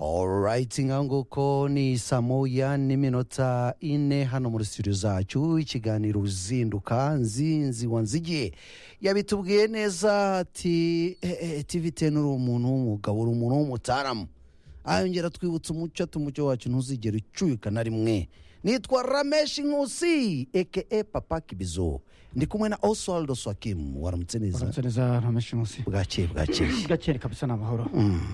alright nka nguko ni saa moya n'iminota ine hano muri studio zacu ikiganiro uzinduka nzinzi wanzigiye yabitubwiye neza ati tiviteni uri umuntu w'umugabo uri umuntu w'umutaramu ayongera twibutsa umuco ati umuco wacu ntuzigera ucuyuka na rimwe nitwa rameshi nkusi eke papa kibizo ndi kumwe na oswaldo swakimu waramutse neza uramutse neza ntameshi munsi bwakeye bwakeye gakeye kabisa ni amahoro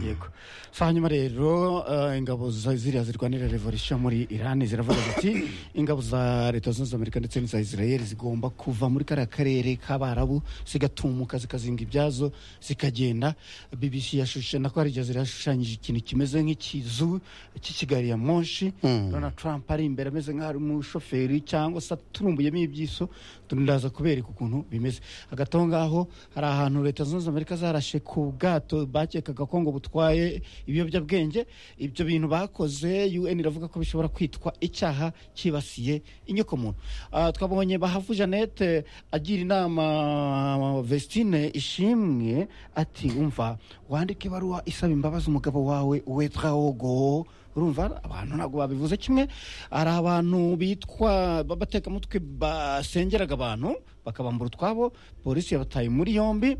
yego so hanyuma rero eh, ingabo za- ziriya zirwanira revolisiyo muri irani ziravuga ziti ingabo za leta zunze amerika ndetse n'iza israel zigomba kuva muri kariya karere k'abarabu zigatumuka zikazinga ibyazo zikagenda bbc yashushe nako hari igihe zirashushanyije ikintu kimeze nk'ikizu cy'ikigari ya monshi donald trump ari imbere ameze nk'aho ari umushoferi cyangwa se aturumbuyemo ibyiso ndaza kubereka ukuntu bimeze hagati aho ngaho hari ahantu leta zunze ubumwe za amerika zarashe ku bwato bakekaga ko ngo butwaye ibiyobyabwenge ibyo bintu bakoze un iravuga ko bishobora kwitwa icyaha cyibasiye inyokomuntu Ah, twabonye bahavu jeannette agira inama vestine ishimwe ati umva wandike ibaruwa isaba imbabazi umugabo wawe wetrawogo urumva abantu ntabwo babivuze kimwe hari abantu bitwa b'abatekamutwe basengeraga abantu bakabambura utwabo polisi yabataye muri yombi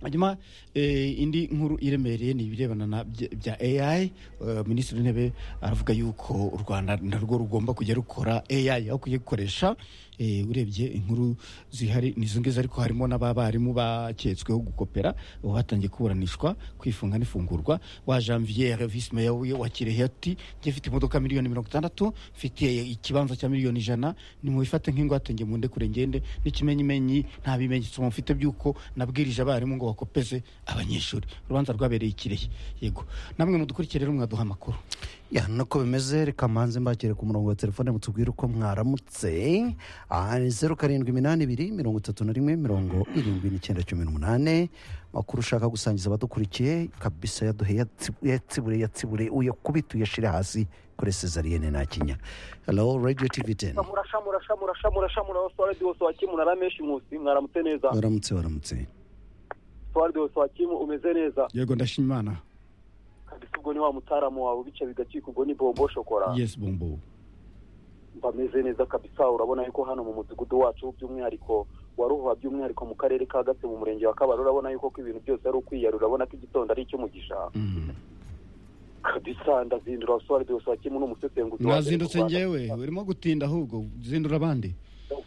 hanyuma eh, indi nkuru iremereye ni ibirebana na bya- bya ai eh, minisitiri w'intebe aravuga yuko u rwanda narwo rugomba kujya rukora ai aho kujya gukoresha eh, urebye inkuru zihari nizo ngizo ariko harimo n'abarimu baketsweho gukopera ubu batangiye kuburanishwa kwifunga n'ifungurwa wa janvier visi meya w'i- wa kirehe ati njye mfite imodoka miliyoni mirongo itandatu mfite ikibanza cya miliyoni ijana nimubifate nk'ingwate njye munde kure ngende n'ikimenyimenyi nta bimenyetso mufite by'uko nabwirije abarimu ngo bakopeze abanyeshuri urubanza rwabereye i kirehe yego namwe mudukurikire rero mwaduha amakuru ya nuko bimeze reka mbanze mbakire ku murongo wa telefone mutubwire uko mwaramutse aha ni zeru karindwi iminani ibiri mirongo itatu na rimwe mirongo irindwi n'icyenda cumi n'umunani makuru ushaka gusangiza abadukurikiye kabisa yaduhe yatsibure yatsibure uyakubite uyashyire hasi kuri sezariyene nta kinya hello radio tv teni murasha murasha murasha murasha murasha radio swakimu na rameshi nkusi mwaramutse neza waramutse waramutse radio swakimu umeze neza yego ndashima imana kabisa ubwo ni wa mutaramu wawe bica bigacika ubwo ni bombo shokora yes bombo bameze neza kabisa urabona yuko hano mu mudugudu wacu by'umwihariko wa ruhuha by'umwihariko mu karere ka gatse mu murenge wa kabaro urabona yuko ko ibintu byose ari ukwiyarura urabona ko igitondo ari icy'umugisha Mhm. kabisa ndazindura so radio swakimu n'umusesenguzi wa mbere mu mwazindutse Rwanda. ngewe urimo gutinda ahubwo zindura abandi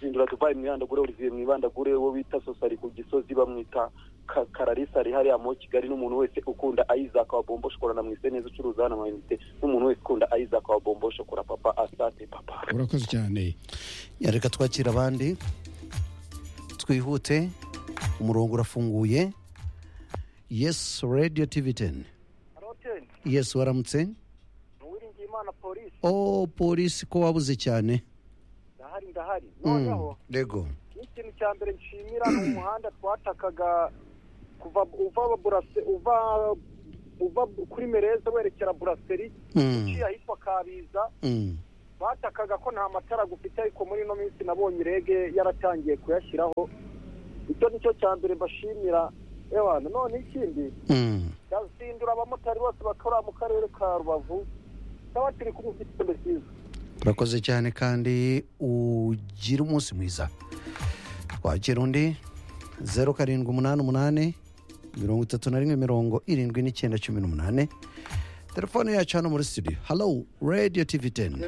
zindura dubai mwibandagure olivier mwibandagure wo bita sosari ku gisozi bamwita Ka- kararisa ari hariya muri kigali n'umuntu wese ukunda ayizaka wa bombo shokora na mwise neza ucuruza hano amayinite n'umuntu wese ukunda ayizaka wa bombo shokora papa asante papa urakoze cyane Ya, reka twakira abandi twihute umurongo urafunguye yes radio tv teni yes waramutse nuwiringiye imana polisi o polisi ko wabuze cyane ndahari ndahari rego n'ikintu cya mbere nshimira ni umuhanda twatakaga kuva uva burase uva uva kuri mereza werekera buraseri Mm, ahitwa kabiza mm. batakaga ko nta matara gufite ariko muri ino minsi nabonye irege yaratangiye kuyashyiraho icyo ni cyo cya mbere mbashimira ewa none ikindi Mm. ndazindura abamotari bose bakora mu karere ka rubavu ndaba turi kumwe igitondo cyiza urakoze cyane kandi ugire umunsi mwiza wakira undi zeru karindwi umunani umunani mirongo itatu na rimwe mirongo irindwi n'icyenda cumi n'umunani telefone yacu hano muri studio hello radio tv teni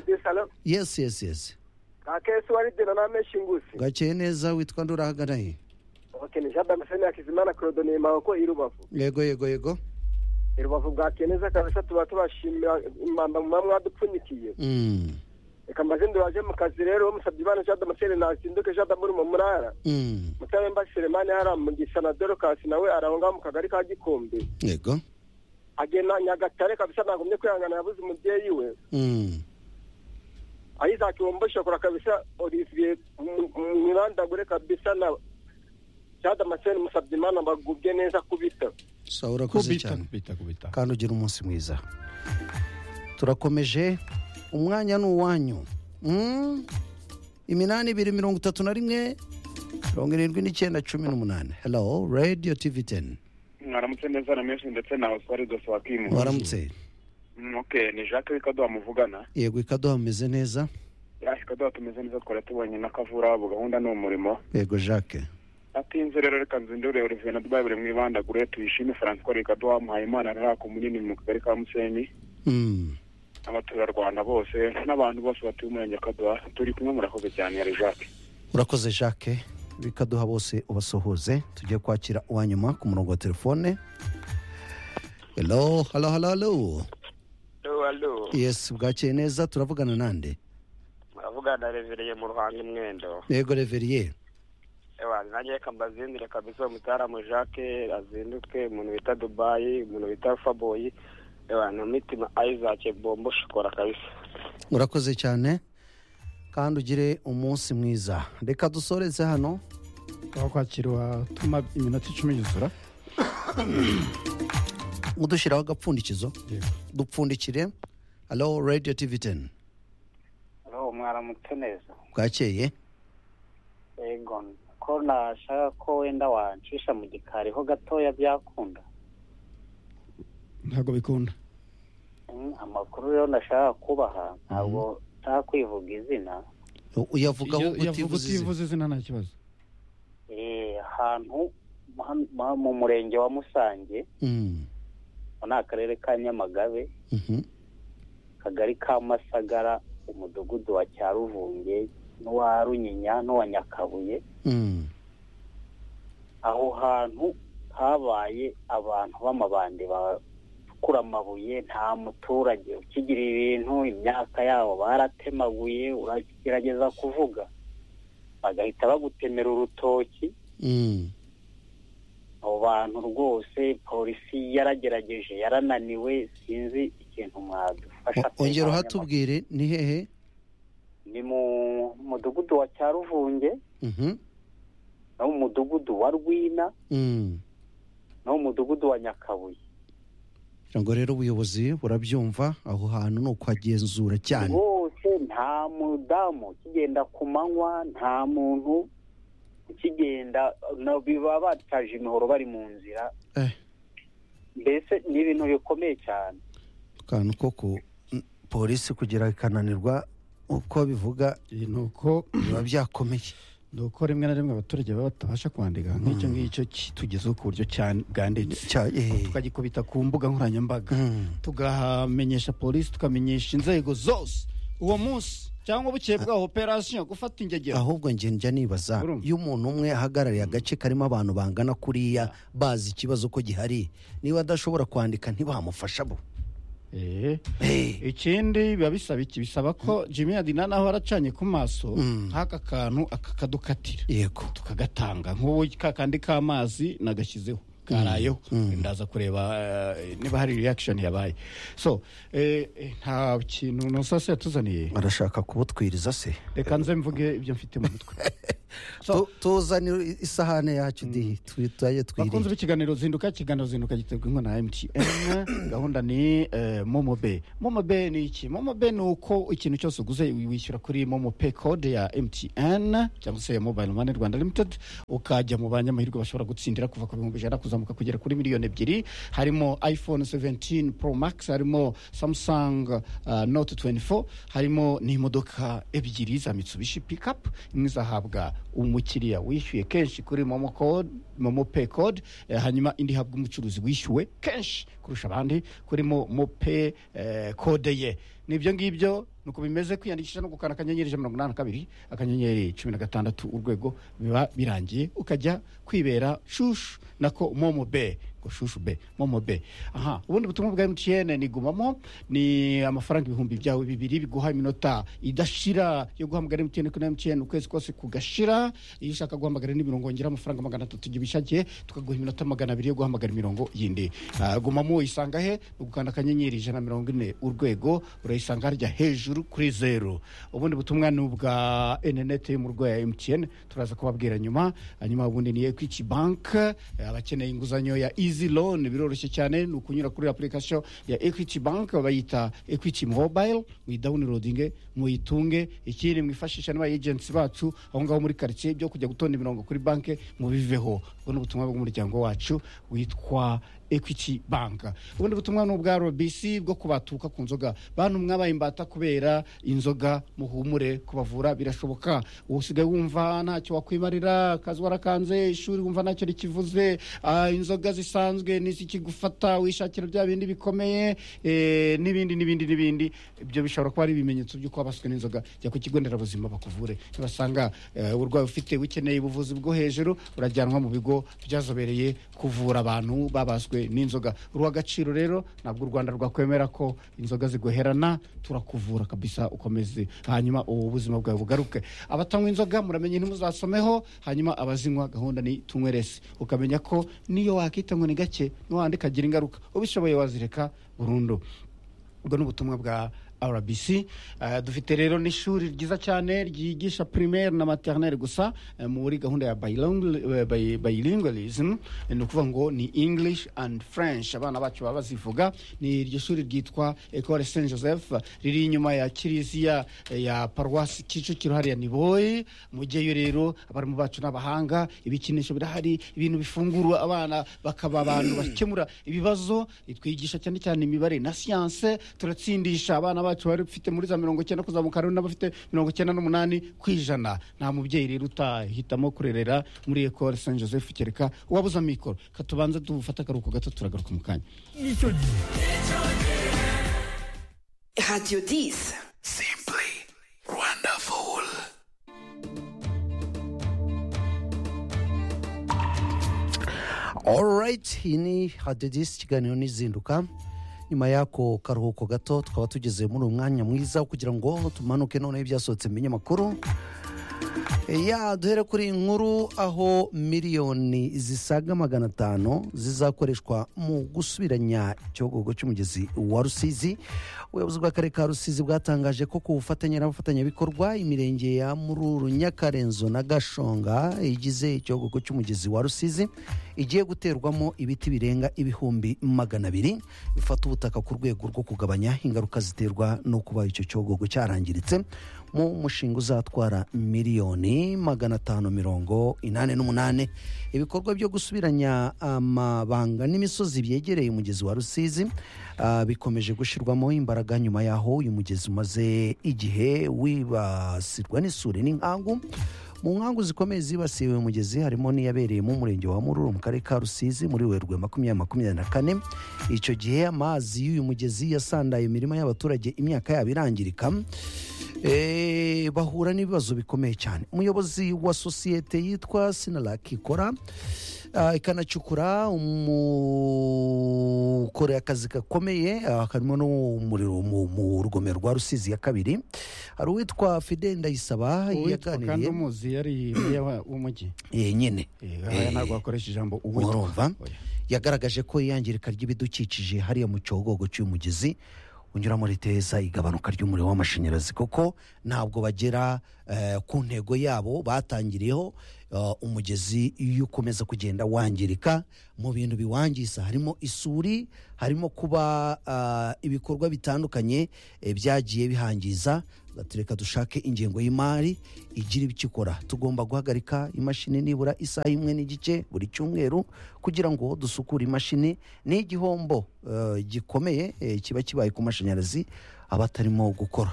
yes yes yes kakesi waridena namenshi ngusi gakeye neza witwa ndurahagana he ni jean damascene yakizimana korodoniye maboko i rubavu yego yego yego i rubavu bwakiye neza kabisa tuba tubashimira impamba muba mwadupfunyikiye Mm, reka mbazindura waje mu kazi rero musabye imana jean damascene nazinduke jean damuri mu murara mm. mutaremba selemani haramugisha na dorokasi nawe arahonga mu kagari ka gikombe yego agena nyagatare kabisa ntagumye kwihangana yabuze umubyeyi we Mm, ayizaki womboshokora kabisa olivier mu- mu- mwibandagure kabisa na jade amaseni musabye imana bagubye neza kubita sawa urakoze kubita cyane kubita kubita kandi ugira umunsi mwiza turakomeje umwanya ni uwanyu Mm, iminani ibiri mirongo itatu na rimwe mirongo irindwi n'icyenda cumi n'umunani hello radio tv teni mwaramutse neza na menshi ndetse na oswari dosiwakimu waramutse Mm, okay ni jacques w'ikaduha muvugana yego ikaduha mumeze neza yaje ikaduha tumeze neza twari tubonye n'akavura abo gahunda ni umurimo yego jacques atinze rero reka nzindure olivier na dubai buri mwibandagure tuyishime francois rikaduha muhayimana rarako munini mu kagari ka musenyi Mm. abaturarwanda bose n'abantu bose batuye umurenge wa kaduha turi kumwe murakoze cyane yari jacques urakoze jacques bikaduha bose ubasuhuze tujye kwakira uwa nyuma ku murongo wa telefone hello hello hello hello alo alo yes bwakeye neza turavugana nande muravugana revereye mu ruhanga imwendo yego reveriye ewa nanjye reka mbazindire kabisa uwo mutaramu jacques azinduke umuntu bita dubayi umuntu bita faboyi ewa na mitima isaac bombo shokora kabisa urakoze cyane kandi ugire umunsi mwiza reka dusoreze hano aho kwakirwa tuma iminota icumi yuzura udushyiraho agapfundikizo dupfundikire hello radio tv 10 alo mwaramutse neza bwakeye yego ko nashaka ko wenda wancisha mu gikari ho gatoya byakunda ntabwo bikunda Mm, amakuru rero nashaka kubaha ntabwo nta kwivuga izina U- uyavugaho Iyo- iyo avuga utivuze izina. utivuze izina nta kibazo Eh, ahantu mu- mu- mu murenge wa musange Mm, ni akarere ka nyamagabe mhm. akagari ka masagara umudugudu wa cyaruvunge n'uwa runyinya n'uwa nyakabuye Mm, aho hantu habaye abantu b'amabandi bakura amabuye nta muturage ukigira ibintu imyaka yabo baratemaguye uragerageza kuvuga bagahita bagutemera urutoki mm, abo bantu rwose polisi yaragerageje yarananiwe sinzi ikintu mwadufasha O- ongera uhatubwire ni hehe ni mu mudugudu wa cyaruvunge Mhm, no mu mudugudu wa rwina mm. no mu mudugudu wa nyakabuye kugira ngo rero ubuyobozi burabyumva aho hantu ni ukuhagenzura cyane bose nta mudamu ukigenda ku manywa nta muntu ukigenda no- biba bataje imihoro bari mu nzira Eh. mbese ni ibintu bikomeye cyane akantu ko ku polisi kugira ikananirwa uko bivuga iyi ni uko biba byakomeye ni uko rimwe na rimwe abaturage baba batabasha kwandika nk'icyo ngicyo kitugezeho ku buryo cyane bwanditse Cya- eh, tukagikubita ku mbuga nkoranyambaga mm. tugamenyesha polisi tukamenyesha inzego zose uwo munsi cyangwa bukeye bwa operasiyo gufata ingegero ahubwo njye njya nibaza Urumva? iyo umuntu umwe ahagarariye agace karimo abantu bangana kuriya bazi ikibazo ko gihari niba adashobora kwandika ntibamufasha bo Eh, Eh, ikindi biba bisaba iki bisaba ko jimmy yadina naho aracanye ku maso Mm. nk'aka kantu akakadukatira yego tukagatanga nk'ubu ka kandi k'amazi nagashyizeho karayeho ndaza kureba eh, niba hari reaction yabaye so eh, eh, nta kintu nusase yatuzaniye barashaka kubutwiriza se reka nze mvuge ibyo mfite mu mutwe So- Tu- tuzanire isahane yacu dihi tujye bakunze twirira ikiganiro zinduka ikiganiro zinduka giterwa inkunga na mtn gahunda ni eh, momo be momo be ni iki momo be ni uko ikintu cyose uguze wishyura kuri momo pe code ya mtn cyangwa se ya mobile money rwanda limited ukajya mu banyamahirwe bashobora gutsindira kuva ku bihumbi ijana kuzamuka kugera kuri miliyoni ebyiri harimo iphone 17 pro max harimo samsung uh, note 24 harimo n'imodoka ebyiri za mitsubishi pickup imwe izahabwa umukiriya wishyuye kenshi kuri momo code momo pay code eh, hanyuma indi ihabwa umucuruzi wishyuwe kenshi kurusha abandi kuri momo pay eh, code ye nibyo ngibyo nuko bimeze kwiyandikisha no gukanda akanyenyeri ijana na mirongo inani na kabiri akanyenyeri cumi na gatandatu urwego biba birangiye ukajya kwibera shushu nako momo be ngo shushu be momo be aha ubundi butumwa bwa mtn ni gumamo ni amafaranga ibihumbi byawe bibiri biguha iminota idashira yo guhamagara mtn kuri mtn ukwezi kose kugashira iyo ushaka guhamagara indi mirongo ngera amafaranga magana atatu igihe ubishakiye tukaguha iminota magana abiri yo guhamagara imirongo yindi Ah, gumamo uyisanga he ni ugukanda akanyenyeri ijana na mirongo ine urwego urayisanga harya hejuru kuri zeru ubundi butumwa ni ubwa enenete yo mu rwego ya mtn turaza kubabwira nyuma hanyuma ubundi ni equity bank eh, abakeneye inguzanyo ya easy loan biroroshye cyane ni ukunyura kuri application ya equity bank bayita equity mobile muyidawunirodinge muyitunge ikindi mwifashisha n'aba agents bacu aho ngaho muri karitsiye byo kujya gutonda imirongo kuri banki mubiveho ubwo ni ubutumwa bw'umuryango wacu witwa equity bank ubundi butumwa ni ubwa robc bwo kubatuka ku nzoga bantu mwabaye imbata kubera inzoga muhumure kubavura birashoboka usigaye wumva ntacyo wakwimarira akazi warakanze ishuri wumva ntacyo rikivuze ah, inzoga zisanzwe nizikigufata wishakira bya bindi bikomeye eh, n'ibindi n'ibindi n'ibindi ibyo bishobora kuba ari ibimenyetso by'uko wabaswe n'inzoga jya ku kigo nderabuzima bakuvure nibasanga eh, uburwayi ufite ukeneye ubuvuzi bwo hejuru urajyanwa mu bigo byazobereye kuvura abantu babaswe zigizwe n'inzoga ruha agaciro rero ntabwo u rwanda rwakwemera ko inzoga zigoherana turakuvura kabisa ukomeze hanyuma ubu buzima bwawe bugaruke abatanywa inzoga muramenye ntimuzasomeho hanyuma abazinywa gahunda ni tunywerese ukamenya ko niyo wakita ngo ni gake niwandika agira ingaruka ubishoboye wazireka burundu ubwo ni ubutumwa bwa rbc Eh, dufite rero n'ishuri ryiza cyane ryigisha primaire na maternelle gusa eh, muri gahunda ya bilingual- eh, bi- bilingualism Eh, ni ukuvuga ngo ni english and french abana bacu baba bazivuga ni iryo shuri ryitwa ecole saint joseph riri inyuma ya kiriziya eh, ya paruwasi kicukiro hariya ni boyi mujyeyo rero abarimu bacu n'abahanga ibikinisho birahari ibintu bifungura abana bakaba abantu bakemura ibibazo twigisha cyane cyane imibare na siyanse turatsindisha abana bacu bari bafite muri za mirongo icyenda kuzamuka hari n'abafite mirongo icyenda n'umunani ku ijana nta mubyeyi rero utahitamo kurerera muri ecole saint joseph kereka uwabuze amikoro katubanza dufate akaruhuko gato turagaruka mu kanya nicyo gihe Radio 10. alright iyi ni hadedisi ikiganiro n'izinduka nyuma y'ako karuhuko gato twaba tugeze muri uyu mwanya mwiza wo kugira ngo tumanuke noneho ibyasohotse mu binyamakuru ya duhere kuri iyi nkuru aho miliyoni zisaga magana atanu zizakoreshwa mu gusubiranya ikihogogo cy'umugezi wa rusizi ubuyobozi bw'akarere ka rusizi bwatangaje ko ku bufatanye n'abafatanyabikorwa imirenge ya mururu nyakarenzo na gashonga igize ikihogogo cy'umugezi wa rusizi igiye guterwamo ibiti birenga ibihumbi magana abiri bifata ubutaka ku rwego rwo kugabanya ingaruka ziterwa no kuba icyo cyogogo cyarangiritse mu mushinga uzatwara miliyoni magana atanu mirongo inani n'umunani ibikorwa byo gusubiranya amabanga n'imisozi byegereye umugezi wa rusizi ah, bikomeje gushyirwamo imbaraga nyuma y'aho uyu mugezi umaze igihe wibasirwa n'isuri n'inkangu mu nkangu zikomeye zibasiye uyu mugezi harimo n'iyabereye mu murenge wa mururu mu karere ka rusizi muri werurwe makumyabiri makumyabiri na kane icyo gihe amazi y'uyu mugezi yasandaye imirima y'abaturage imyaka yabo irangirika Eh, bahura n'ibibazo bikomeye cyane umuyobozi wa sosiyete yitwa sinaraki ikora ah, ikanacukura umukorera akazi gakomeye ah, karimo n'umuriro mu- mu rugomero rwa rusizi ya kabiri hari uwitwa fide ndayisaba uwitwa kandi yaganiriye umuzi yari meya wa- w'umujyi eh, nyine Eh, aya ntabwo wakoresha ijambo urumva Oya. yagaragaje ko iyangirika ry'ibidukikije hariya mu cyogogo cy'umugezi unyura muri teza igabanuka ry'umuriro w'amashanyarazi kuko ntabwo bagera eh, ku ntego yabo batangiriyeho eh, umugezi iyo ukomeza kugenda wangirika mu bintu biwangiza harimo isuri harimo kuba ah, ibikorwa bitandukanye eh, byagiye bihangiza ati reka dushake ingengo y'imari igira ibyo ikora tugomba guhagarika imashini nibura isaha imwe n'igice buri cyumweru kugira ngo dusukure imashini ni igihombo eh, gikomeye eh, kiba kibaye ku mashanyarazi aba atarimo gukora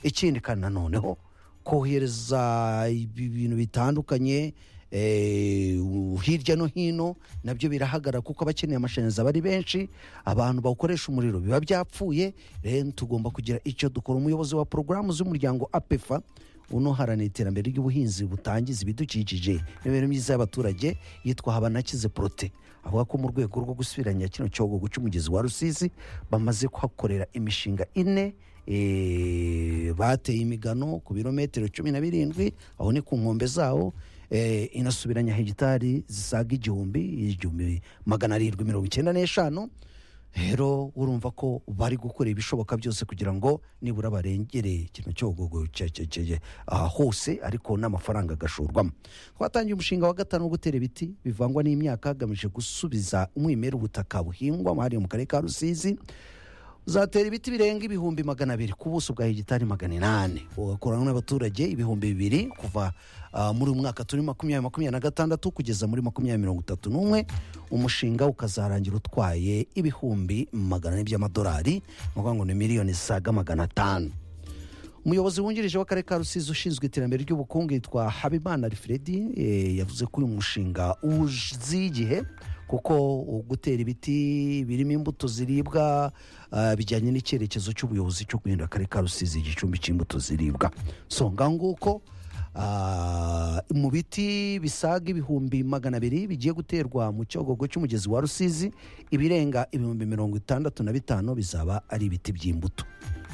ikindi kandi nanoneho kohereza ibi- ibintu bitandukanye eh, u- hirya no hino nabyo birahagarara kuko abakeneye amashanyarazi aba ari benshi abantu bawukoresha umuriro biba byapfuye rero tugomba kugira icyo dukora umuyobozi wa porogaramu z'umuryango apefa unoharanira iterambere ry'ubuhinzi butangiza ibidukikije n'imibereho myiza y'abaturage yitwa habanakize porote avuga ko mu rwego rwo gusubiranya kino cyogogo cy'umugezi wa rusizi bamaze kuhakorera imishinga ine eh, bateye imigano ku birometero cumi na birindwi aho ni ku nkombe zawo eh, inasubiranya hegitari zisaga igihumbi igihumbi magana arindwi mirongo icyenda n'eshanu rero urumva ko bari gukora ibishoboka byose kugira ngo nibura barengere kino cyogogo cya- cya- cya- cya- aha hose ariko n'amafaranga agashorwamo twatangiye umushinga wa gatanu wo gutera ibiti bivangwa n'imyaka hagamije gusubiza umwimerere ubutaka buhingwa hariya mu karere ka rusizi uzatera ibiti birenga ibihumbi magana abiri ku buso bwa hegitari magana inani ugakorana n'abaturage ibihumbi bibiri kuva ah, muri uyu mwaka turi makumyabiri makumyabiri na gatandatu kugeza muri makumyabiri mirongo itatu n'umwe umushinga ukazarangira utwaye ibihumbi magana ane by'amadolari ni ukuvuga ngo ni miliyoni zisaga magana atanu umuyobozi wungirije w'akarere ka rusizi ushinzwe iterambere ry'ubukungu yitwa habimana alfred eh, yavuze ko uyu mushinga uzi igihe kuko gutera ibiti birimo imbuto ziribwa ah, bijyanye n'icyerekezo cy'ubuyobozi cyo guhindura akarere ka rusizi igicumbi cy'imbuto ziribwa songa nguko ah, mu biti bisaga ibihumbi magana abiri bigiye guterwa mu cyogogo cy'umugezi wa rusizi ibirenga ibihumbi mirongo itandatu na bitanu bizaba ari ibiti by'imbuto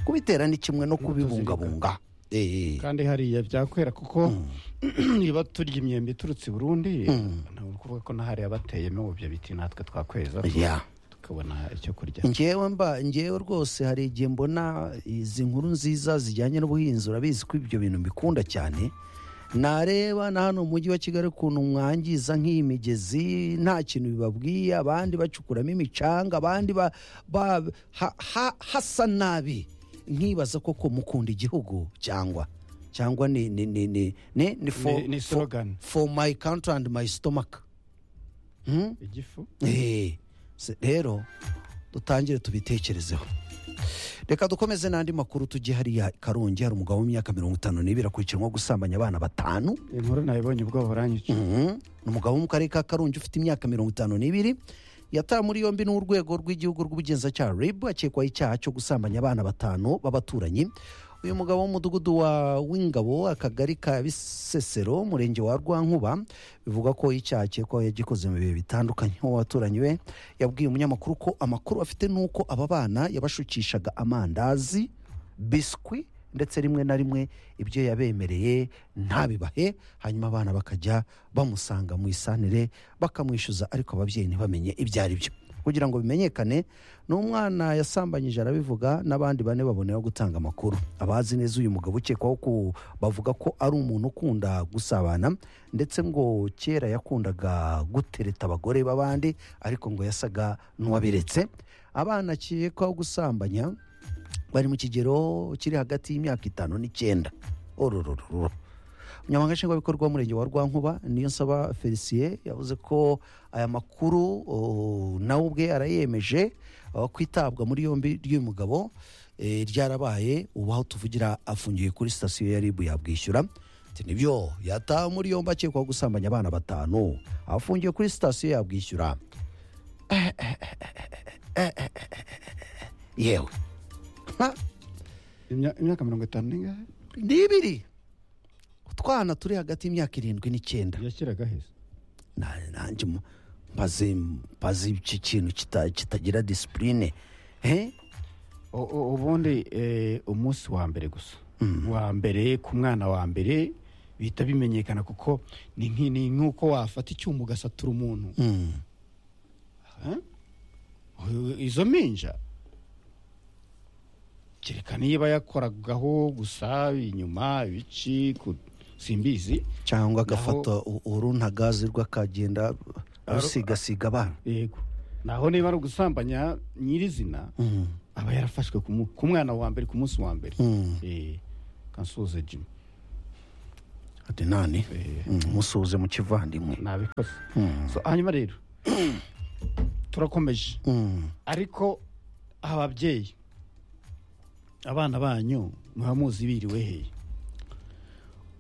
kubitera ni kimwe no kubibungabunga Eh, eh. kandi hariya byakwera kuko niba turya imyembe iturutse i burundi ntabwo ni ukuvuga ko n'ahariya bateyemo ibyo biti natwe twakweza Yeah. tukabona icyo kurya ngewe mba ngewe rwose hari igihe mbona izi nkuru nziza zijyanye n'ubuhinzi urabizi ko ibyo bintu mbikunda cyane nareba na hano mu mujyi wa kigali ukuntu mwangiza nk'iyi migezi nta kintu bibabwiye abandi bacukuramo imicanga abandi ba, ba, ha, ha, hasa nabi nkibaza koko mukunda igihugu cyangwa cyangwa ni ni ni ni ni ni for, Ni- ni slogan. for, for my country and my stomach hmm? igifu Eh, se- rero dutangire tubitekerezeho reka dukomeze n'andi makuru tujye hariya i karongi hari umugabo w'imyaka mirongo itanu n'ibiri akurikiranwa gusambanya abana batanu inkuru nayibonye ubwoba buranyica Mhm. ni umugabo wo mu karere ka karongi ufite imyaka mirongo itanu n'ibiri yatawe muri yombi n'urwego rw'igihugu rw'ubugenzacyaha rib akekwaho icyaha cyo gusambanya abana batanu b'abaturanyi uyu mugabo w'umudugudu wa w'ingabo akagari ka bisesero umurenge wa rwankuba bivugwa ko icyaha akekwaho yagikoze mu bihe bitandukanye uwo waturanyi we yabwiye umunyamakuru ko amakuru afite ni uko aba bana yabashukishaga amandazi biswi ndetse rimwe na rimwe ibyo yabemereye ntabibahe hanyuma abana bakajya bamusanga mu isanire bakamwishyuza ariko ababyeyi ntibamenye ibyo ari byo kugira ngo bimenyekane n'umwana yasambanyije arabivuga n'abandi bane baboneraho gutanga amakuru abazi neza uyu mugabo ukekwaho ku bavuga ko ari umuntu ukunda gusabana ndetse ngo kera yakundaga gutereta abagore b'abandi ariko ngo yasaga n'uwabiretse abana akekwaho gusambanya bari mu kigero kiri hagati y'imyaka itanu n'icyenda ororororo umunyamabanga nshingwabikorwa w'umurenge wa rwankuba niyo nsaba felicien yavuze ko aya makuru o, nawe ubwe arayemeje o, ko itabwa muri yombi ry'uyu mugabo eh, ryarabaye ubu aho tuvugira afungiwe kuri sitasiyo ya ribu yabwishyura Ati, nibyo yatawe muri yombi akekwaho gusambanya abana batanu afungiwe kuri sitasiyo yabwishyura yewe Ha? Imya- imyaka mirongo itanu n'ingahe ni ibiri utwana turi hagati y'imyaka irindwi n'icyenda yashyiraga heza Na- nanjye mu- mbaze mbaze iki kintu kita- kitagira disipurine he U- u- ubundi eh, umunsi wa mbere gusa wa mbere ku mwana wa mbere bihita bimenyekana kuko ni nki- ni nk'uko wafata icyuma ugasatura umuntu Mm. Eh? Uyu- izo minja kereka niba yakoragaho gusa inyuma ibici ku- simbizi cyangwa agafata u- uruntagazi rw'akagenda rusigasiga abana yego naho niba ari ugusambanya nyirizina Mm, aba yarafashwe ku mu- ku mwana wa mbere ku munsi wa mbere mm. Eh, kansuhuze jimmy adenani Mm, musuhuze mu kivandimwe nabikoze Mm, So, hanyuma rero turakomeje mm. ariko ababyeyi abana banyu muba muzi biriwe hehe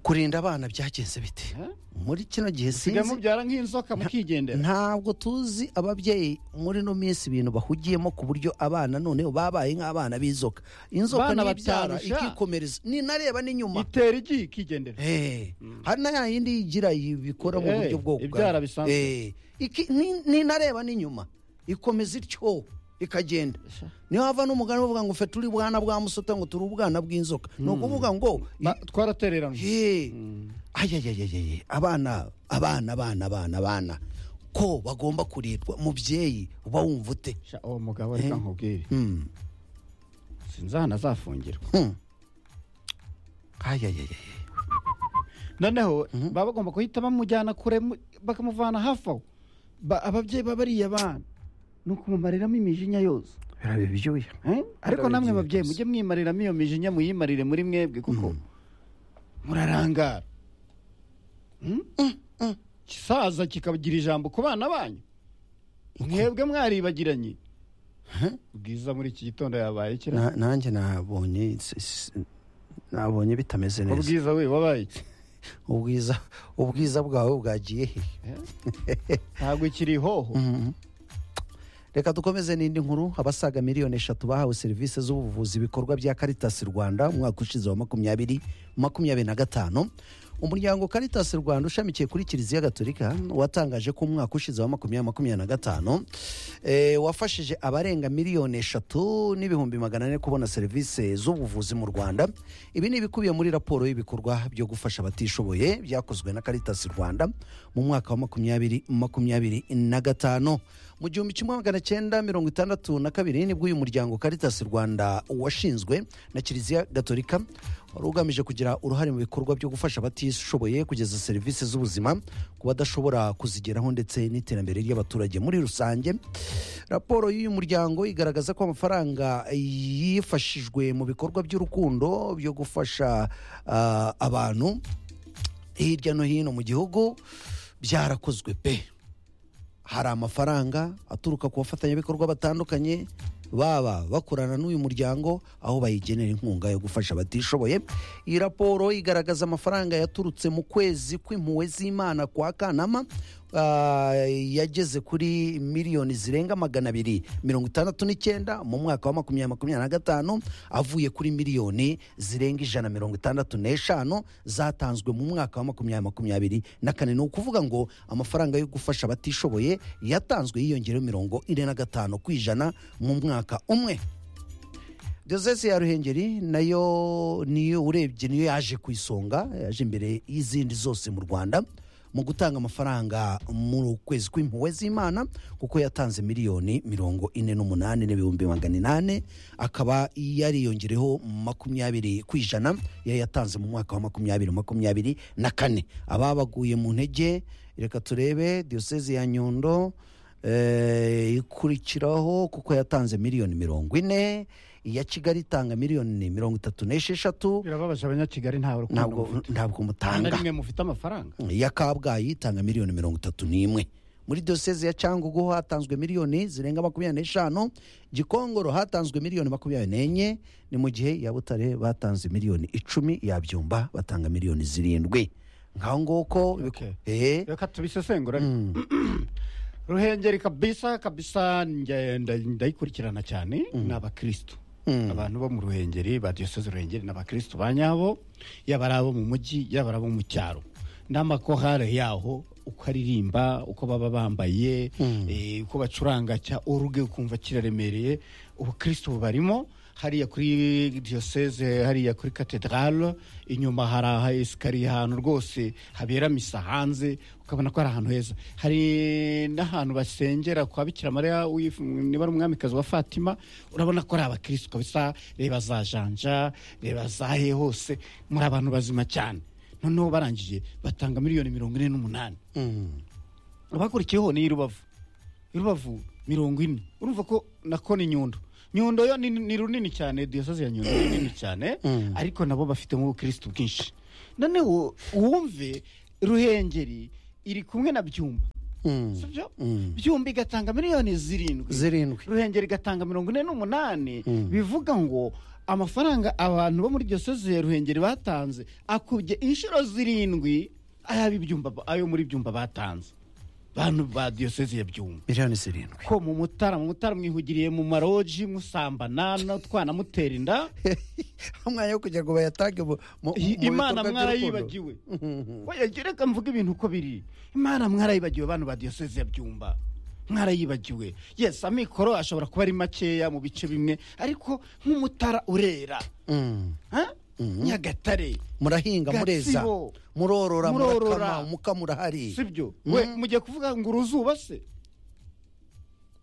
kurinda abana byagenze bite Eh? muri kino gihe sigaye sinzi mubyara nk'inzoka mukigendera ntabwo tuzi ababyeyi muri ino minsi ibintu bahugiyemo ku buryo abana noneho babaye nk'abana b'inzoka inzoka Abana ntibyara batarusha. ikikomereza ni nareba n'inyuma itera igi ikigendera Eh, hari na ya yindi yigira ibikora mu Eh, buryo bwo kugana. ibyara bisanzwe. Eh, iki- ni- ninareba n'inyuma ikomeza ityo ikagenda niyo hava n'umugani bavuga ngo fe turi bwana bwa musota ngo turi ubwana bw'inzoka ni ukuvuga ngo Ba- twaratereranywe ye ayayayayaye abana abana abana abana abana ko bagomba kurirwa mubyeyi uba wumva ute Sha, uwo mugabo reka nkubwire Hmm, sinzi ahantu azafungirwa hmm. ayayayaye noneho baba bagomba guhita bamujyana kure mu- bakamuvana hafi aho Ba- ababyeyi baba ariye abana ni ukumumariramo imijinya yose birabe byuya Eh? ariko namwe babyeyi mujye mwimariramo iyo mijinya muyimarire muri mwebwe kuko murarangara Hmm? kisaza kikagira ijambo ku bana banyu mwebwe mwaribagiranye bwiza muri iki gitondo yabaye kira Na- nanjye nabonye s- s- nabonye bitameze neza ubwiza we wabaye iki? ubwiza ubwiza bwawe bwagiye he ntabwo ikiri ihoho reka dukomeze n'indi nkuru abasaga miliyoni eshatu bahawe serivisi z'ubuvuzi ibikorwa bya karitasi rwanda umwaka ushize wa makumyabiri makumyabiri na gatanu umuryango karitasi rwanda ushamikiye kuri kiliziya gatolika watangaje ko umwaka ushize wa makumyabiri makumyabiri na gatanu eh, wafashije abarenga miliyoni eshatu n'ibihumbi magana ane kubona serivisi z'ubuvuzi mu rwanda ibi ni ibikubiye muri raporo y'ibikorwa byo gufasha abatishoboye byakozwe na karitasi rwanda mu mwaka wa makumyabiri makumyabiri na gatanu mu gihumbi kimwe magana cyenda mirongo itandatu na kabiri nibwo uyu muryango Caritas Rwanda washinzwe na Kiliziya Gatolika wari ugamije kugira uruhare mu bikorwa byo gufasha abatishoboye kugeza serivisi z'ubuzima ku badashobora kuzigeraho ndetse n'iterambere ry'abaturage muri rusange raporo y'uyu muryango igaragaza ko amafaranga yifashijwe mu bikorwa by'urukundo byo gufasha ah, abantu hirya no hino mu gihugu byarakozwe pe hari amafaranga aturuka ku bafatanyabikorwa batandukanye baba bakorana n'uyu muryango aho bayigenera inkunga yo gufasha abatishoboye iyi raporo igaragaza amafaranga yaturutse mu kwezi kw'impuhwe z'imana kwa kanama ah, yageze kuri miliyoni zirenga magana abiri mirongo itandatu n'icyenda mu mwaka wa makumyabiri makumyabiri na gatanu avuye kuri miliyoni zirenga ijana mirongo itandatu n'eshanu zatanzwe mu mwaka wa makumyabiri makumyabiri na kane ni ukuvuga ngo amafaranga yo gufasha abatishoboye yatanzwe yiyongereho mirongo ine na gatanu ku ijana mu mwaka umwe diyoseze ya ruhengeri nayo niyo urebye niyo yaje ku isonga yaje imbere y'izindi zose mu rwanda mu gutanga amafaranga mu kwezi kw'impuhwe z'imana kuko yatanze miliyoni mirongo ine n'umunani n'ibihumbi magana inani akaba yariyongereho makumyabiri ku ijana yayatanze mu mwaka wa makumyabiri makumyabiri na kane ababaguye mu ntege reka turebe diyoseze ya nyundo Eh, ikurikiraho kuko yatanze miliyoni mirongo ine iya kigali itanga miliyoni mirongo itatu n'esheshatu birababaje abanyakigali nta rukundo ntabwo mufite. ntabwo nta na mutanga rimwe mufite amafaranga iya kabgayi itanga miliyoni mirongo itatu n'imwe muri diyoseze ya cyangugu hatanzwe miliyoni zirenga makumyabiri n'eshanu gikongoro hatanzwe miliyoni makumyabiri n'enye ni mu gihe iya butare batanze miliyoni icumi ya byumba batanga miliyoni zirindwi ngaho nguko Okay. eh, reka tubisesengura ruhengeri kabisa kabisa nge- nda- ndayikurikirana cyane ni abakirisitu abantu bo mu ruhengeri ba diyoseze ruhengeri ni abakirisitu ba nyabo yaba ari abo mu mujyi yaba ari abo mu cyaro n'amakorale yaho uko aririmba uko baba bambaye eh, uko bacuranga cya oruge ukumva kiraremereye ubukirisitu bubarimo hariya kuri diyoseze hariya kuri katedrale inyuma hari aha esikariye ahantu rwose habera misa hanze ukabona ko ari ahantu heza hari n'ahantu basengera kwa bikira mariya wif- niba ari umwamikazi wa fatima urabona ko ari abakirisitu kabisa reba za janja reba za he hose muri abantu bazima cyane noneho barangije batanga miliyoni mirongo ine n'umunani abakurikiyeho ni irubavu irubavu mirongo ine urumva ko nako ni nyundo nyundo yo ni, ni runini cyane diyosozi ya nyundo ni nini cyane ariko nabo bafitemo ubukirisitu bwinshi noneho wumve ruhengeri iri kumwe na byumba mm, sibyo mm. byumba igatanga miliyoni zirindwi zirindwi ruhengeri igatanga mirongo ine n'umunani bivuga ngo amafaranga abantu bo muri diyoseze ya ruhengeri batanze akubye inshuro zirindwi ayaba ibyumba ayo muri byumba batanze bantu ba diyoseze ya byumba miliyoni zirindwi ko mu mutara mu mutara mwihugiriye mu maroji musambana no twana mutera inda umwanya wo kugira ngo bayatange mu- mu- I- mu imana bikorwa by'urukundo. mwarayibagiwe oya jye reka mvuge ibintu uko biri imana mwarayibagiwe bantu ba diyoseze ya byumba mwarayibagiwe yes amikoro ashobora kuba ari makeya mu bice bimwe ariko nk'umutara urera Mm. ha? nyagatare murahinga mureza Gatsibo. murorora Murorora. murakama umukamo urahari sibyo we mugiye kuvuga ngo uruzuba se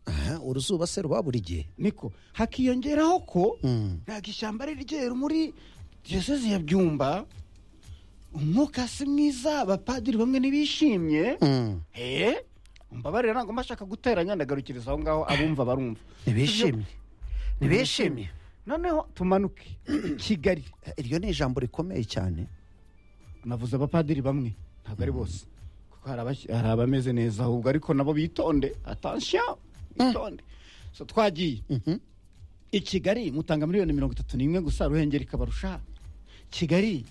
Aha, uruzuba se ruba buri gihe niko hakiyongeraho ko Mm. ntabwo ishyamba ari ryeru muri diyoseze ya byumba umwuka si mwiza abapadiri bamwe ntibishimye Mm. Eh? mbabarira ntabwo mbashaka guteranya ndagarukiriza aho ngaho abumva barumva ntibishimye ntibishimye noneho tumanuke kigali iryo ni ijambo rikomeye cyane navuze abapadiri bamwe ntabwo ari bose kuko hari abas- hari abameze neza ahubwo ariko nabo bitonde atansiyo bitonde so twagiye i kigali mutanga miliyoni mirongo itatu n'imwe gusa ruhengeri ikabarusha kigali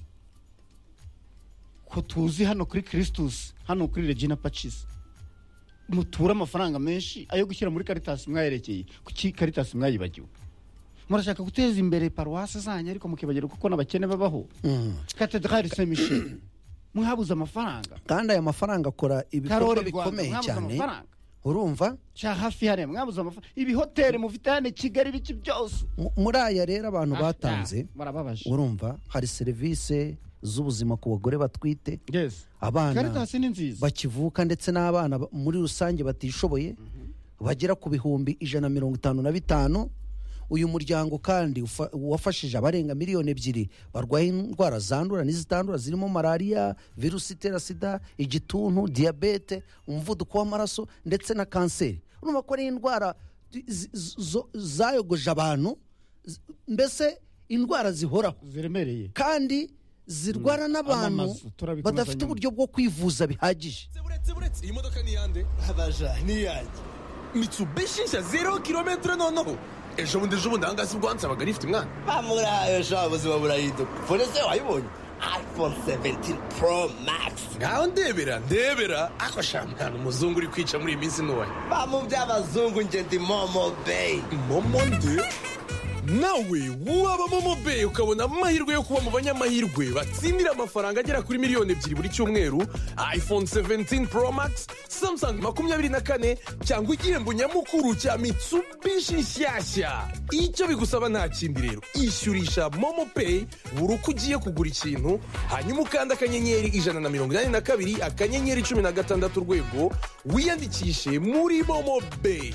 ko tuzi hano kuri kirisitusi hano kuri regina pacisi mutura amafaranga menshi ayo gushyira muri karitasi mwayerekeye kuki karitasi mwayibagiwe murashaka guteza imbere paruwasi zanyu ariko mukibagirwa kuko n'abakene babaho katedrali se michel mwabuze amafaranga kandi aya mafaranga akora ibikorwa karori rwanda bikomeye mwabuze cyane amafaranga urumva cya hafi hariya mwabuze amafaranga ibihoteli mufite hano i kigali ibiki byose Mu- muri aya rero abantu batanze Ah, barababaje urumva hari serivisi z'ubuzima ku bagore batwite yes abana karitasi ni nziza bakivuka ndetse n'abana ba- muri rusange batishoboye bagera ku bihumbi ijana na mirongo itanu na bitanu uyu muryango kandi ufa- wafashije abarenga miliyoni ebyiri barwaye indwara zandura n'izitandura zirimo malariya virusi itera sida igituntu diyabete umuvuduko w'amaraso ndetse na kanseri urumva ko ari indwara zi- zi- zo- zayogoje abantu z- mbese indwara zihoraho ziremereye kandi zirwara n'abantu Amamaza, turabikomeza badafite nyuma. uburyo bwo kwivuza bihagije buretse buretse iyi modoka ni iyande abaja ni iyanjye mitsubishi nshya zero kilometero noneho ejo bundi ejo bundi ahangaha si ubwo wansabaga rifite mwana bamurahaye sha ubuzima burahinduka fone se wayibonye iphone 17 pro max ngaho ndebera ndebera ako sha mwana umuzungu uri kwica muri iyi minsi ntoya bamu by'abazungu nje ndi momo bay momo nde nawe waba momo be ukabona amahirwe yo kuba mu banyamahirwe batsindira amafaranga agera kuri miliyoni ebyiri buri cyumweru iphone 17 pro max samsung makumyabiri na kane cyangwa igihembo nyamukuru cya mitsubishi nshyashya icyo bigusaba nta kindi rero ishyurisha momo pay buri uko ugiye kugura ikintu hanyuma ukanda akanyenyeri ijana na mirongo inani na kabiri akanyenyeri cumi na gatandatu urwego wiyandikishe muri momo pay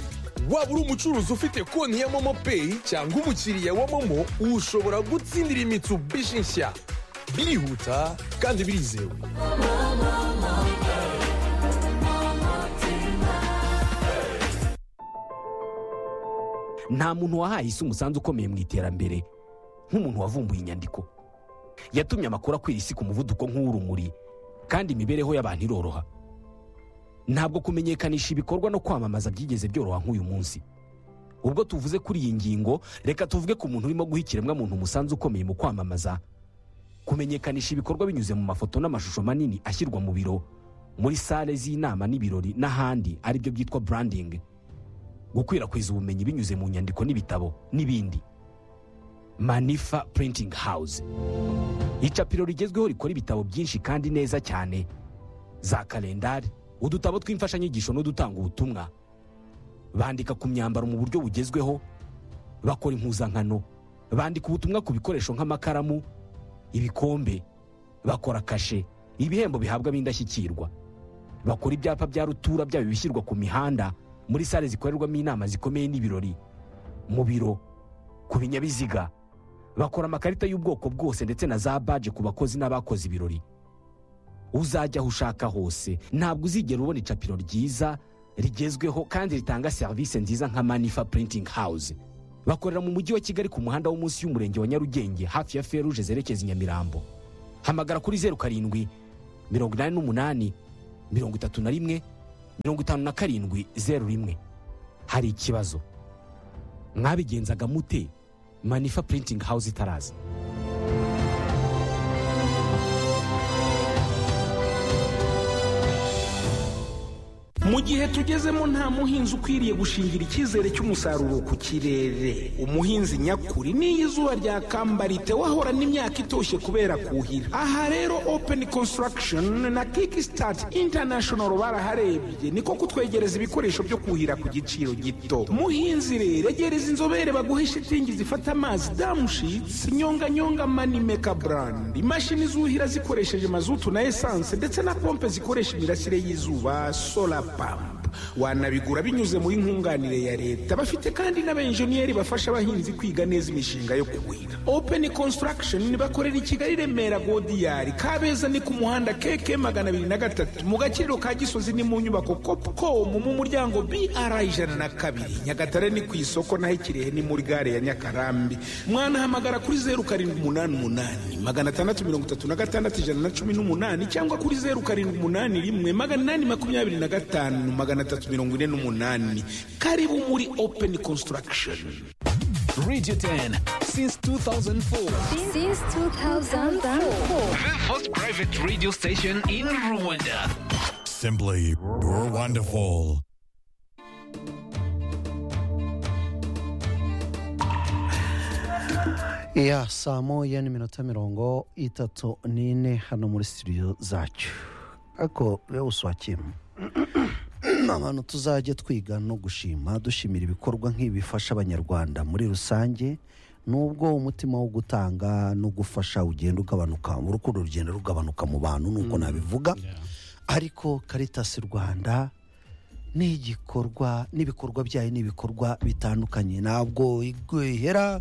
waba uri umucuruzi ufite konti ya momo peyi cyangwa umukiriya wa momo ushobora gutsindira imitsubishi nshya birihuta kandi birizewe nta muntu wahaye isi umusanzu ukomeye mu iterambere nk'umuntu wavumbuye inyandiko yatumye amakuru akwira isi ku muvuduko nk'uw'urumuri kandi imibereho y'abantu iroroha ntabwo kumenyekanisha ibikorwa no kwamamaza byigeze byoroha nk'uyu munsi ubwo tuvuze kuri iyi ngingo reka tuvuge ku muntu urimo guha ikiremwamuntu umusanzu ukomeye mu kwamamaza kumenyekanisha ibikorwa binyuze mu mafoto n'amashusho manini ashyirwa mu biro muri sale z'inama n'ibirori n'ahandi aribyo byitwa branding gukwirakwiza ubumenyi binyuze mu nyandiko n'ibitabo n'ibindi manifa printing house icapiro rigezweho rikora ibitabo byinshi kandi neza cyane za kalendari udutabo tw'imfashanyigisho n'udutanga ubutumwa bandika ku myambaro mu buryo bugezweho bakora impuzankano bandika ubutumwa ku bikoresho nk'amakaramu ibikombe bakora kashe ibihembo bihabwa b'indashyikirwa bakora ibyapa bya rutura byaba ibishyirwa ku mihanda muri sale zikorerwamo inama zikomeye n'ibirori mu biro ku binyabiziga bakora amakarita y'ubwoko bwose ndetse na za baje ku bakozi n'abakoze ibirori uzajya aho ushaka hose ntabwo uzigera ubona icapiro ryiza rigezweho kandi ritanga serivisi nziza nka manifa printing house bakorera mu mujyi wa kigali ku muhanda wo munsi y'umurenge wa nyarugenge hafi ya feruje zerekeza i nyamirambo hamagara kuri zeru karindwi mirongo inani n'umunani mirongo itatu na rimwe mirongo itanu na karindwi zeru rimwe hari ikibazo mwabigenzaga mute manifa printing house itaraza mu gihe tugezemo nta muhinzi ukwiriye gushingira icyizere cy'umusaruro ku kirere umuhinzi nyakuri n'iyo izuba ryakambariye wahorana imyaka itoshye kubera kuhira aha rero open construction na kickstart international baraharebye niko kutwegereza ibikoresho byo kuhira ku giciro gito muhinzi rero egereza inzobere baguhe shitingi zifata amazi damushitsi nyonganyonga manimeka brand imashini zuhira zikoresheje mazutu na esanse ndetse na pompe zikoresha imirasire y'izuba solar pump wanabigura binyuze muri nkunganire ya leta bafite kandi n'abenjeniyeri bafasha abahinzi kwiga neza imishinga yo kuhira open construction bakorera i kigali remera godiyari kabeza ni ku muhanda keke magana abiri na gatatu mu gakiriro ka gisozi ni mu nyubako copcom mu muryango br ijana na kabiri nyagatare ni ku isoko naho ikirehe ni muri gare ya nyakarambi mwanahamagara kuri zeru karindwi umunani umunani magana atandatu mirongo itatu na gatandatu ijana na cumi n'umunani cyangwa kuri zeru karindwi umunani rimwe magana inani makumyabiri na gatanu magana atatu mirongo ine n'umunani karibu muri open construction Radio 10 since 2004. Since 2004. The first private radio station in Rwanda. Simply wonderful. ya saa moya n'iminota mirongo itatu n'ine hano muri studio zacu ariko rero uswakiyemo abantu tuzajya twiga no gushima dushimira ibikorwa nk'ibi bifasha abanyarwanda muri rusange nubwo umutima wo gutanga no gufasha ugenda ugabanuka urukundo rugenda rugabanuka mu bantu nuko nabivuga ariko karitasi rwanda ni igikorwa n'ibikorwa byayo ni ibikorwa bitandukanye ntabwo ihera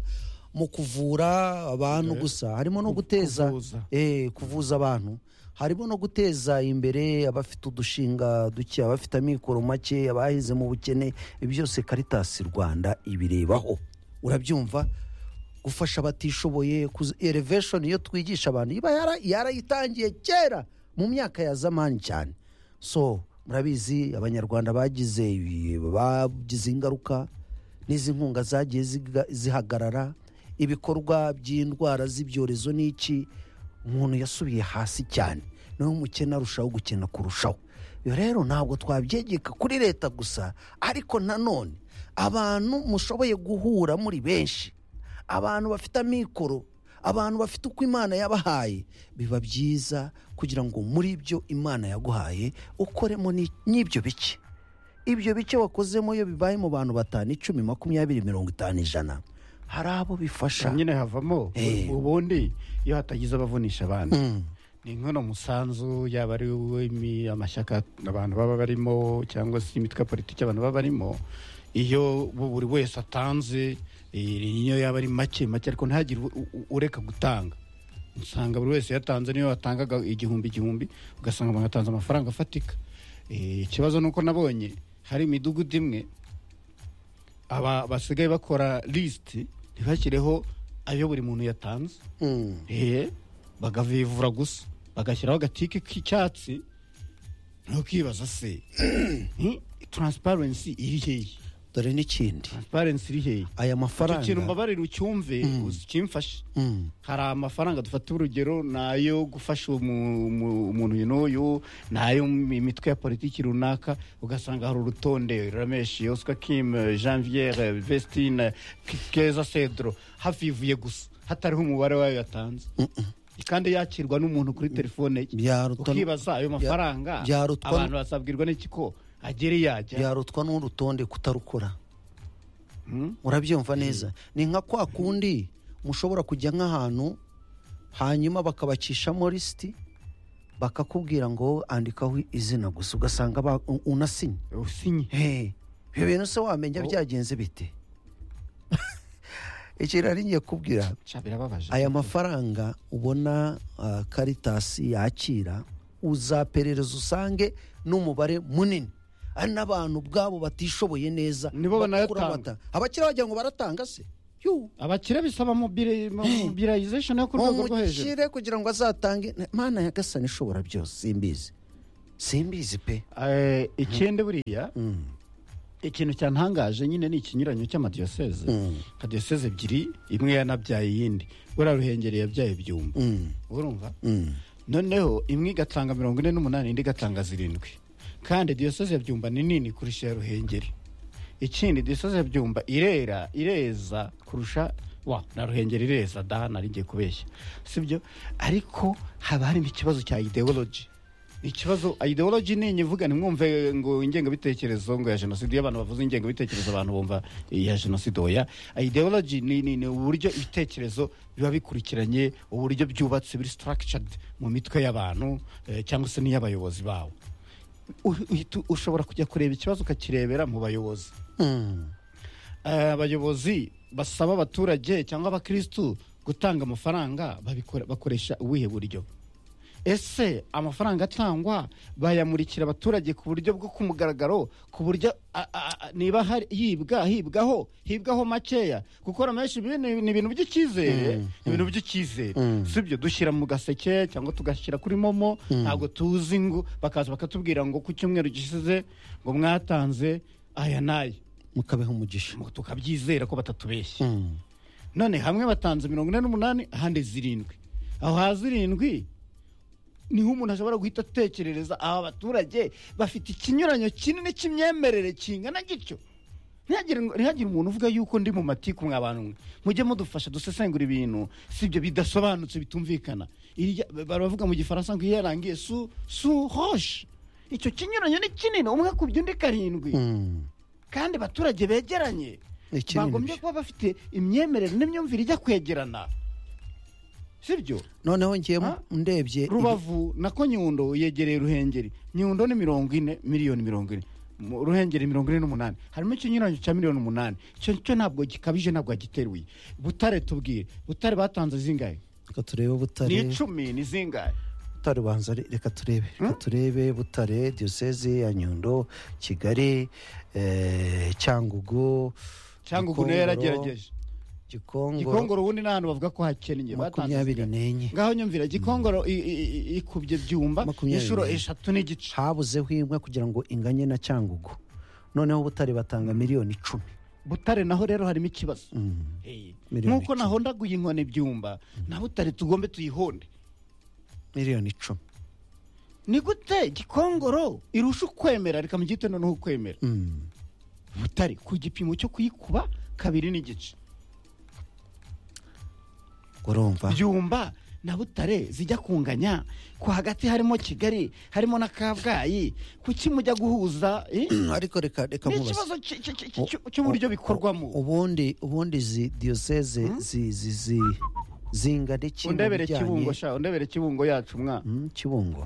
mu kuvura abantu gusa harimo no guteza eh, kuvuza abantu harimo no guteza imbere abafite udushinga duke abafite amikoro make abahize mu bukene ibyo byose karitasi rwanda ibirebaho urabyumva gufasha abatishoboye elevesheni iyo twigisha abantu iba yara- yarayitangiye kera mu myaka ya zamani cyane so murabizi abanyarwanda bagize ibi- bagize ingaruka n'izi nkunga zagiye ziga- zihagarara ibikorwa by'indwara z'ibyorezo n'iki umuntu yasubiye hasi cyane niwe umukene arushaho gukena kurushaho iyo rero ntabwo twabyegeka kuri leta gusa ariko nanone abantu mushoboye guhura muri benshi abantu bafite amikoro abantu bafite uko imana yabahaye biba byiza kugira ngo muri byo imana yaguhaye ukoremo ni- n'ibyo bike ibyo bice wakozemo iyo bibaye mu bantu batanu icumi makumyabiri mirongo itanu ijana hari abo bifasha nyine havamo Eh. ubundi iyo hatagize abavunisha abandi Mm. ni nk'uno musanzu yaba ari uw'imi- amashyaka abantu baba barimo cyangwa se imitwe ya politiki abantu baba barimo iyo bu- buri wese atanze eh, niyo yaba ari make make ariko ntihagire u- u- ureka gutanga usanga buri wese yatanze niyo yatangaga igihumbi igihumbi ugasanga abantu batanze amafaranga afatika Eh, ikibazo ni uko nabonye hari imidugudu imwe aba basigaye bakora lisiti ntibashyireho ayo buri muntu yatanze Mm. eh, bagavivura gusa bagashyiraho agatike k'icyatsi ntukibaza se Hmm? transparency iri hehe dore n'ikindi transparency iri hehe aya icyo mafaranga kintu mbabarira ucyumve ukimfashe Mm. hari amafaranga dufata urugero ni ayo gufasha umu- umu- umuntu uyu n'uyu ni ayo mu mitwe ya politiki runaka ugasanga hari urutonde rameshi oscar kim janviere vestine K- keza cedro hafivuye gusa hatariho umubare wayo yatanze kandi yakirwa n'umuntu kuri telefone ye byarutwa n- ukibaza ayo mafaranga byarutwa n- abantu basabwirwa n'iki ko agere yajya byarutwa n'urutonde kutarukora urabyumva neza ni nka kwa kundi mushobora kujya nk'ahantu hanyuma bakabacishamo lisiti bakakubwira ngo andikaho izina gusa ugasanga ba- u- unasinye usinye Hey, ibyo bintu se wamenya byagenze bite ikintu nari ngiye kubwira Cya, birababaje aya mafaranga ubona ah, karitasi yakira uzaperereza usange n'umubare munini ari n'abantu ubwabo batishoboye neza Nibo bakura banayatanga. amata. abakire bagira ngo baratanga se Yu, abakire bisaba mobile- mobilization yo ku rwego rwo hejuru umukire kugira ngo azatange mana yagasana ishobora byose simbizi simbizi pe Eh, ikindi buriya ikintu cyantangaje nyine ni ikinyuranyo cy'amadiyoseze nka diyoseze ebyiri imwe yanabyaye iyindi buriya ruhengeri yabyaye byumba urumva noneho imwe igatanga mirongo ine n'umunani indi igatanga zirindwi kandi diyoseze ya byumba ni nini kurusha iya ruhengeri ikindi diyoseze ya byumba irera ireza kurusha wa na ruhengeri ireza daha nari ngiye kubeshya sibyo ariko haba harimo ikibazo cya ideology ikibazo ideology ni inyivuga ntimwumve ngo ingengabitekerezo ngo ya jenoside iyo abantu bavuze ingengabitekerezo abantu bumva iya jenoside oya ideology ni, ni, ni uburyo ibitekerezo biba bikurikiranye uburyo byubatse biri structured mu mitwe y'abantu eh, cyangwa se n'iy'abayobozi bawo uhi- uhita- ushobora kujya kureba ikibazo ukakirebera mu bayobozi Eh, abayobozi basaba abaturage cyangwa abakirisitu gutanga amafaranga babikora- bakoresha ubuhe buryo ese amafaranga atangwa bayamurikira abaturage ku buryo bwo ku mugaragaro ku buryo a- a- a- niba hari- yibwa hibwaho hibwaho makeya gukora menshi ibi ni ni ibintu by'icyizere ni ibintu by'icyizere Mm. si ibyo dushyira mu gaseke cyangwa tugashyira kuri momo Mm. ntabwo tuzi ngo bakaza bakatubwira ngo ku cyumweru gishize ngo mwatanze aya n'aya mukabeho umugisha tukabyizera ko batatubeshya none hamwe batanze mirongo ine n'umunani ahandi zirindwi aho ha zirindwi niho umuntu ashobora guhita atekerereza aba baturage bafite ikinyuranyo kinini cy'imyemerere kingana gityo ntihagire ngo- ntihagire umuntu uvuga yuko ndi mu matiku mwabantu mwe mujye mudufasha dusesengura ibintu si ibyo bidasobanutse bitumvikana Irya- baravuga mu gifaransa ngo iyo yarangiye su su hoshe icyo kinyuranyo ni kinini umwe akubye undi karindwi kandi abaturage begeranye Iki ni bagombye kuba bafite imyemerere n'imyumvire ijya kwegerana sibyo noneho ngiye ndebye rubavu nako nyundo yegereye ruhengeri nyundo ni mirongo ine miliyoni mirongo ine Mu- ruhengeri mirongo ine n'umunani harimo ikinyuranyo cya miliyoni umunani icyo cyo ntabwo gikabije ntabwo agiteruye butare tubwire butare batanze zingahe reka turebe ni butare icumi ni zingahe butare banza re- reka turebe reka turebe butare diyoseze ya nyundo kigali eh, cyangugu cyangugu nayo yaragerageje gikongoro gikongoro ubundi ni ahantu bavuga ko hakennye batanze makumyabiri n'enye ngaho nyumvira gikongoro i- i- i- ikubye byumba inshuro eshatu n'igice habuzeho imwe kugira ngo inganye na cyangugu noneho butare batanga miliyoni icumi butare naho rero harimo ikibazo miliyoni nk'uko nahondaguye inkoni ibyumba na butare tugombe tuyihonde miliyoni icumi ni gute gikongoro irusha ukwemera reka mugihite noneho ukwemera Mm. butare ku gipimo cyo kuyikuba kabiri n'igice urumva byumba na butare zijya kunganya ku hagati harimo kigali harimo na kabgayi kuki mujya guhuza eh? ariko reka reka ni nkubaze. ikibazo cy- cy- cy- cy- cy'uburyo bikorwamo ubundi ubundi izi diyoseze zi zi zi zingane iki mu undebere bijyanye- kibungo sha undebere kibungo yacu mwa Mm, kibungo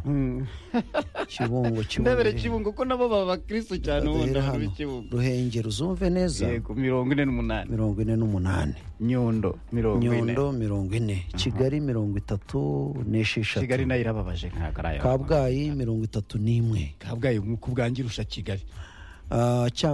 kibungo kibungo ndebere kibungo ko nabo baba abakirisitu cyane ubundi Duhere abantu hano. b'ikibungo ruhengeri uzumve neza Yego, mirongo ine n'umunani mirongo ine n'umunani nyundo mirongo ine. nyundo mirongo ine kigali mirongo itatu n'esheshatu kigali nayo irababaje ntabwo ari ayo kabgayi mirongo itatu n'imwe kabgayi nk'uko ubwangira urusha kigali Ah, cyangugu